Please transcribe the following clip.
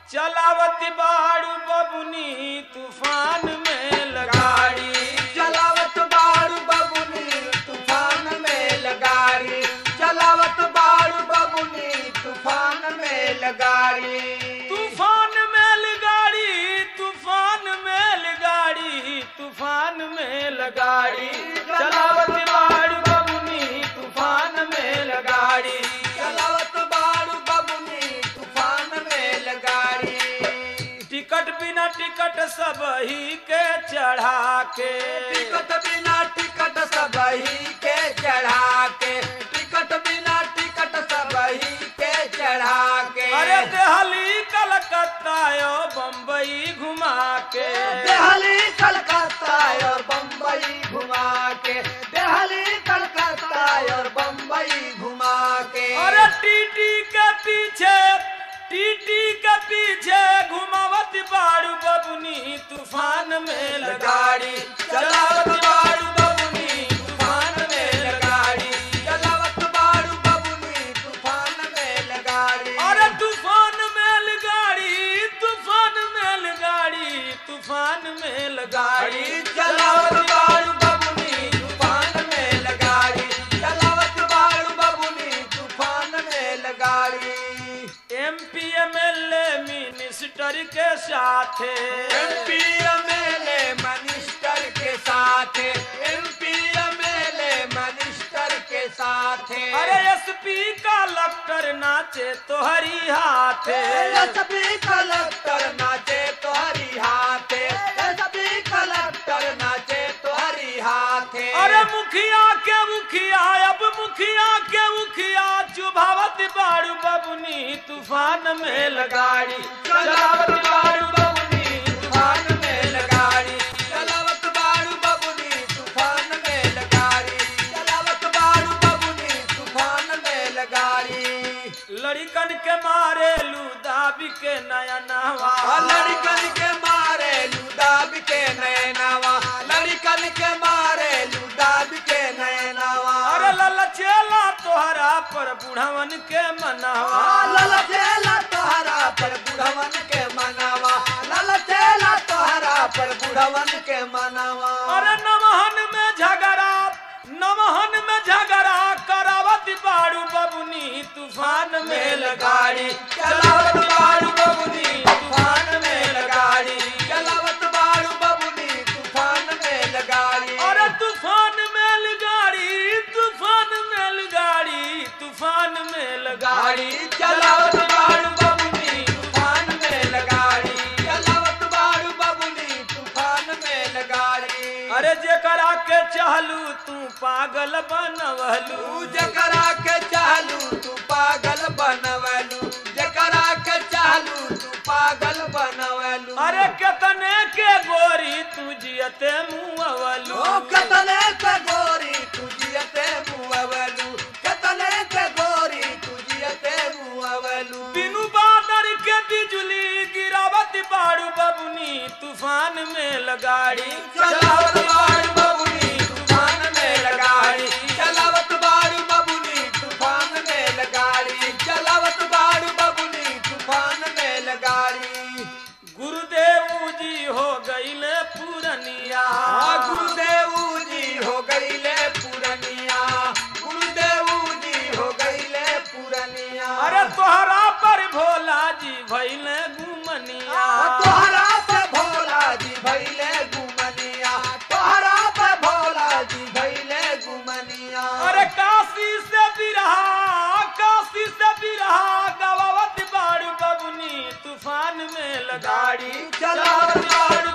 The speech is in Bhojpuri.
चलावती बाड़ू बबुनी तूफान में लगाड़ी चलावत बारू बबुनी तूफान में लगाड़ी चलावत बारू बबुनी तूफान में लगाड़ी तूफान में लगाड़ी तूफान में लगाड़ी तूफान में लगाड़ी चलावती बाड़ू बबुनी तूफान में लगाड़ी चलावत बारू बबुनी तूफान में लगाड़ी टिकट बिना टिकट सब ही के चढ़ा के टिकट बिना टिकट सबही के चढ़ा के टिकट बिना टिकट सबही के चढ़ा के अरे देहली कलकत्ता यो बम्बई घुमा के देहली कलकत्ता और बम्बई घुमा के देहली कलकत्ता और बम्बई घुमा के अरे टीटी के पीछे टीटी के पीछे घुमावत बाड़ू बबुनी तूफान में लगाड़ी चलावत बाड़ू बबुनी तूफान में लगाड़ी चलावत बारू बबुनी तूफान में लगाड़ी अरे तूफान में लगाड़ी तूफान में लगाड़ी तूफान में लगाड़ी चलावत बारू बबुनी तूफान में लगाड़ी चलावत बारू बबुनी तूफान में लगाड़ी एमपी एमएलए मिनिस्टर के साथ एमपी एमएलए मिनिस्टर के साथ एमपी एमएलए मिनिस्टर के साथ अरे एसपी का लक्टर नाचे तोहरी हाथ सभी कलेक्टर नाचे तोहरी हाथे सभी कलेक्टर नाचे तोहरी हाथे अरे मुखिया के मुखिया अब मुखिया के मुखिया चुभावत बाड़ू बबुनी तूफान में लगाड़ी चलावत बाड़ू बबुनी तूफान में लगाड़ी चलावत बारू बबुनी तूफान में लगाड़ी चलावत बारू बबुनी तूफान में लगाड़ी लड़कन के मारे लूदाबी के नया नवा लड़कन के मारे लुदाब के नैनावा लड़कन के मारे लुदाब के नैनावा अरे ललचेला तोहरा पर बुढ़वन के मनवा ललचेला तोहरा पर बुढ़वन के मनावा ललचेला तोहरा पर बुढ़वन के मनावा अरे नमहन में झगड़ा नमहन में झगड़ा करावत बाड़ू बबुनी तूफान में लगाड़ी चलावत बाड़ू बबुनी तूफान में लगाड़ी चलावत बारू बबुनी तूफान में लगाड़ी अरे तूफान में लगाड़ी तूफान में लगाड़ी तूफान में लगाड़ी चलावत बाड़ू बबुनी तूफान में लगाड़ी चलावत बारू बबुनी तूफान में लगाड़ी अरे जेकरा के चाहलू तू पागल बनवलू तू जकरा के चाहलू तू पागल बनवलू जकरा के चाहलू तू पागल बनवलू अरे कितने के गोरी तू जियते मुअवलू ओ कतले के गोरी तू जियते मुअवलू कतले के गोरी तू जियते मुअवलू बिनु बादर के बिजली गिरावत बाड़ू बबुनी तूफान में लगाड़ी चलावत बारू बबुनी तूफान में लगाड़ी चलावत बारू बबुनी तूफान में लगाड़ी चलावत बारू बबुनी तूफान में लगाड़ी गुरुदेव जी हो गईले पूरनिया आ गुरुदेव जी हो गईले पूरनिया गुरुदेव जी हो गईले पूरनिया अरे तोहरा पर भोला जी भैले घुमनिया तोहरा पे भोला जी भैले गुमनिया तोहरा पे भोला जी भैले गुमनिया अरे काशी से बिरहा काशी से बिरहा गवावत बाड़ू बबुनी तूफान में लगाड़ी चलावत बारू